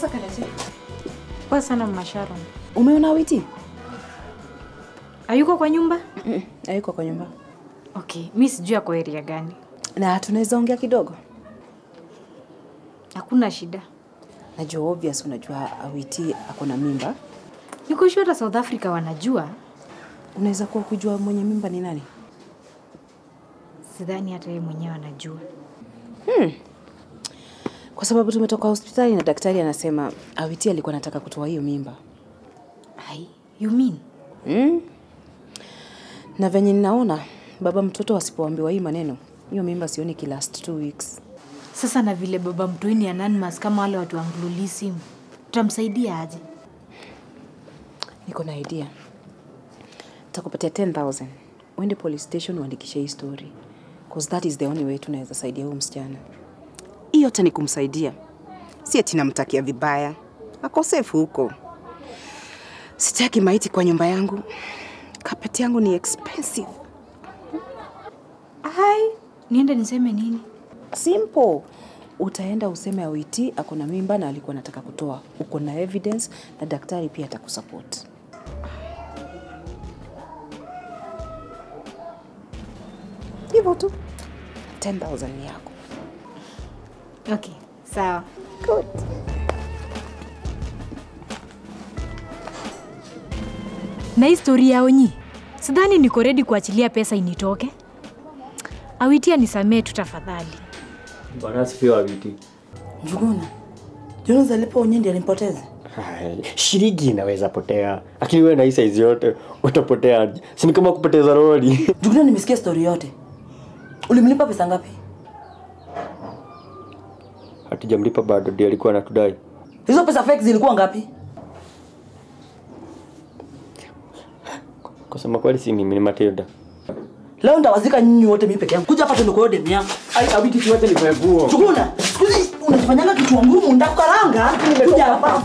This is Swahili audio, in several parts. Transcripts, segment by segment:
Sasa kalete. Poa sana Mama Sharon. Umeona Awiti? Hayuko kwa nyumba? Mm, hayuko kwa nyumba. Okay, mi sijui ako area gani. Na tunaweza ongea kidogo. Hakuna shida. Najua obvious unajua Awiti ako na mimba. Niko sure hata South Africa wanajua. Unaweza kuwa kujua mwenye mimba ni nani? Sidhani hata yeye mwenyewe anajua. Kwa sababu tumetoka hospitali na daktari anasema Awiti alikuwa anataka kutoa hiyo mimba. Ai, you mean? Mm. Na venye ninaona baba mtoto asipoambiwa hii maneno, hiyo mimba sioni ki last two weeks. Sasa na vile baba mtoi ni anonymous kama wale watu wa Anglo-Lism, tutamsaidia aje? Niko na idea. Takupatia 10,000. Uende police station uandikishe hii story. Cause that is the only way tunaweza saidia huyu msichana. Hii yote ni kumsaidia. Si ati namtakia vibaya. Ako safe huko. Sitaki maiti kwa nyumba yangu. Kapeti yangu ni expensive. Ai, niende niseme nini? Simple. Utaenda useme Awiti ako na mimba na alikuwa anataka kutoa. Uko na evidence na daktari pia atakusupport. Hivyo tu. 10,000 ni yako. Okay, sawa. Good. Na hii story ya Onyi, sidhani niko ready kuachilia pesa initoke. Awitia nisamee tu tafadhali. Bwana asifiwe Awiti. Njuguna, Jonas alipo Onyendi alimpoteza. Hai, Shilingi inaweza potea, lakini wewe na hii size yote utapotea aje? Si ni kama kupoteza lori. Njuguna, nimesikia story yote. Ulimlipa pesa ngapi? Hatujamlipa bado, ndiye alikuwa anatudai. Hizo pesa fake zilikuwa ngapi? Kusema kweli, si mimi, ni Matilda. Leo ndawazika nyinyi wote mimi peke yangu. Kuja hapa tuende kwa demu yangu. Ai, Awiti, tuache nivae nguo. Njuguna, siku hizi unajifanyanga kichwa ngumu ndakukaranga. Kuja hapa.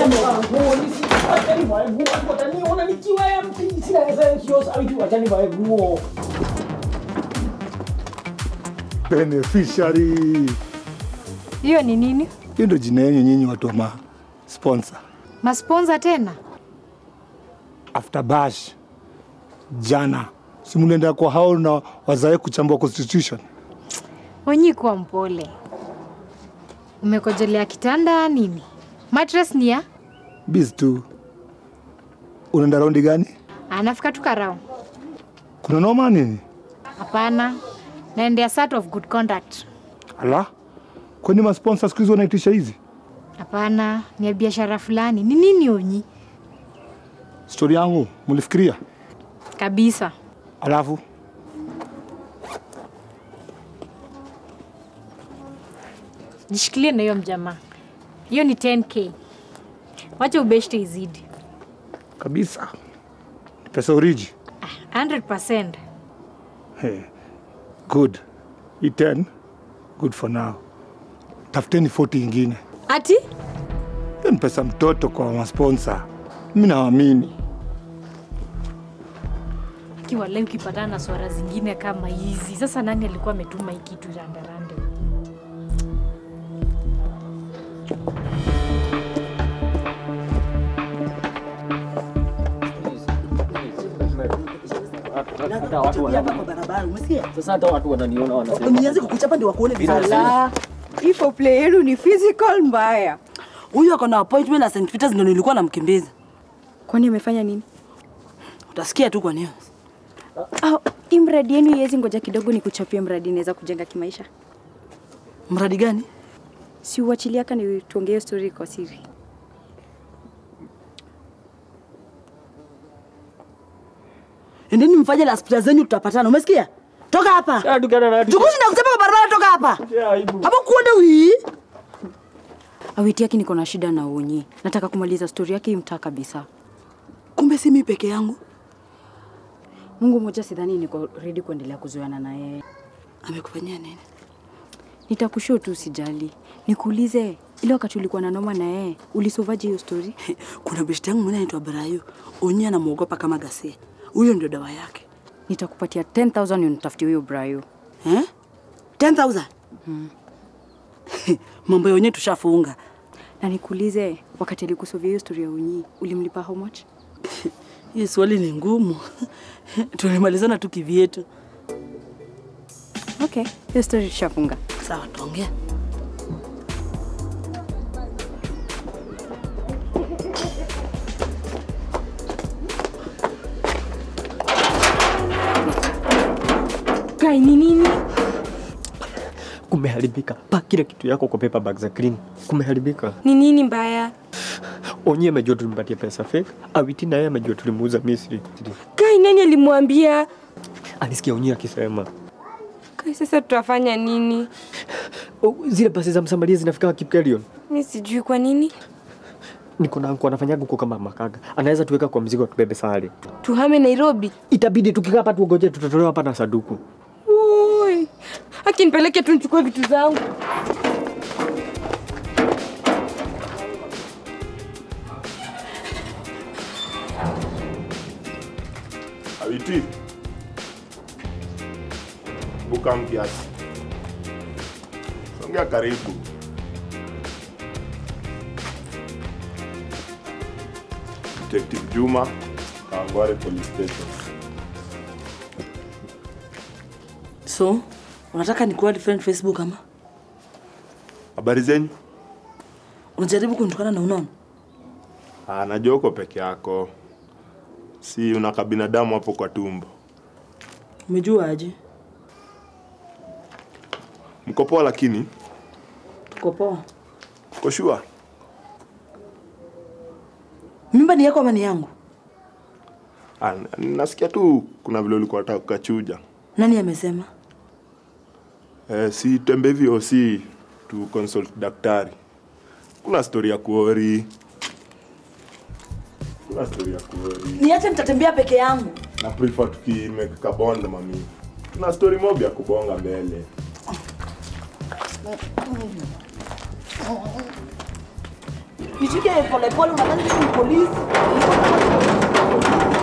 beneficiary. Hiyo ni nini? Hiyo ndo jina yenyu nyinyi watu wa ma sponsor. Masponsa tena? After bash jana si mlienda kwa hao na wazae kuchambua constitution. Onyi, kuwa mpole. Umekojelea kitanda nini? Mattress ni ya? Biz tu. Unaenda raundi gani? Anafika tu karao. Kuna noma nini? Hapana, naendea sort of good conduct. Ala, kwani masponsor siku hizi wanaitisha hizi? Hapana, ni ya biashara fulani. Ni nini Onyi? Stori yangu mlifikiria? Kabisa. Alafu Jishikilie na hiyo mjamaa. Hiyo ni 10k. Wacha ubeshte izidi. kabisa Ni pesa oriji. 100%. Hey, good. Hii 10 good for now. Tafuteni 40 ingine. Ati? Hiyo ni pesa mtoto kwa masponsa. Mimi naamini. Kiwa leo ukipatana na swara zingine kama hizi. Sasa nani alikuwa ametuma hii kitu randarande? Tabia hapa kwa barabara, umesikia? Sasa hata watu wananiona wanasema Nianze kukuchapa ndio wakuone vizuri. Ala, ifo play yenu ni physical mbaya. Huyu ako na appointment na St. Peters ndio nilikuwa namkimbiza. Kwani amefanya nini? Utasikia tu kwa news. Ah, hii mradi yenu iwezi ngoja kidogo ni kuchapia mradi inaweza kujenga kimaisha. Mradi gani? Si uachilie aka ni tuongee story kwa siri. Endeni mfanye la spita zenyu tutapatana. Umesikia? Toka hapa. Ah, tukana na Tukushi na kusema kwa barabara toka hapa. Ya, aibu. Hapo kuende wii. Awiti yake niko na shida na Onyi. Nataka kumaliza story yake imtaa kabisa. Kumbe si mimi peke yangu. Mungu mmoja, sidhani niko ready kuendelea kuzoeana na yeye. Amekufanyia nini? Nitakushow tu, usijali. Nikuulize, ile wakati ulikuwa na noma na yeye, ulisovaje hiyo story? Kuna beshte yangu mwenye anaitwa Brayo. Onye anamuogopa kama gasia. Huyo ndio dawa yake. Nitakupatia 10000 unitafutie huyo Brayo. Eh? 10,000. Mambo ya onye tushafunga. Na nikuulize, wakati alikusovia hiyo story ya Unyi, ulimlipa how much? Hii swali ni ngumu. Tulimalizana tu kivyetu. Okay, hiyo story tushafunga. Sawa, tuongee. Kai ni nini? Kumeharibika. Pa kila kitu yako kwa paper bag za clean. Kumeharibika. Ni nini mbaya? Onye amejua tulimpatia pesa fake. Awiti naye amejua tulimuuza Misri. Kai nani alimwambia? Alisikia Onye akisema Kai sasa tutafanya nini? "Oh, zile basi za Msamaria zinafika Kipkelion. Mi sijui kwa nini. Niko na anko anafanyaga huko kama makaga. Anaweza tuweka kwa mzigo tubebe sare. Tuhame Nairobi. Itabidi tukikaa hapa tuongoje tutatolewa hapa na saduku. Ui. Haki nipeleke tu nichukue vitu zangu. Awiti. Buka kiasi. Songea karibu. Detective Juma, Kawangware Police Station. So, unataka nikuwa friend Facebook ama? Habari zenyu? Unajaribu kunitukana na unaona? Ah, najua uko peke yako. Si una kabinadamu hapo kwa tumbo. Umejua aje? Mko poa lakini Tuko poa. uko sure? Mimba ni yako ama ni yangu? Ah, n- nasikia tu kuna vile ulikuwa unataka kukachuja. Nani amesema? Eh, si tembe hivyo si tu consult daktari. Kuna story ya kuori. Kuna story ya kuori. Niache nitatembea peke yangu. Na prefer tukimake kabonda mami. Tuna story mob ya kubonga mbele. Nishike polepole, unadhani mimi ni polisi?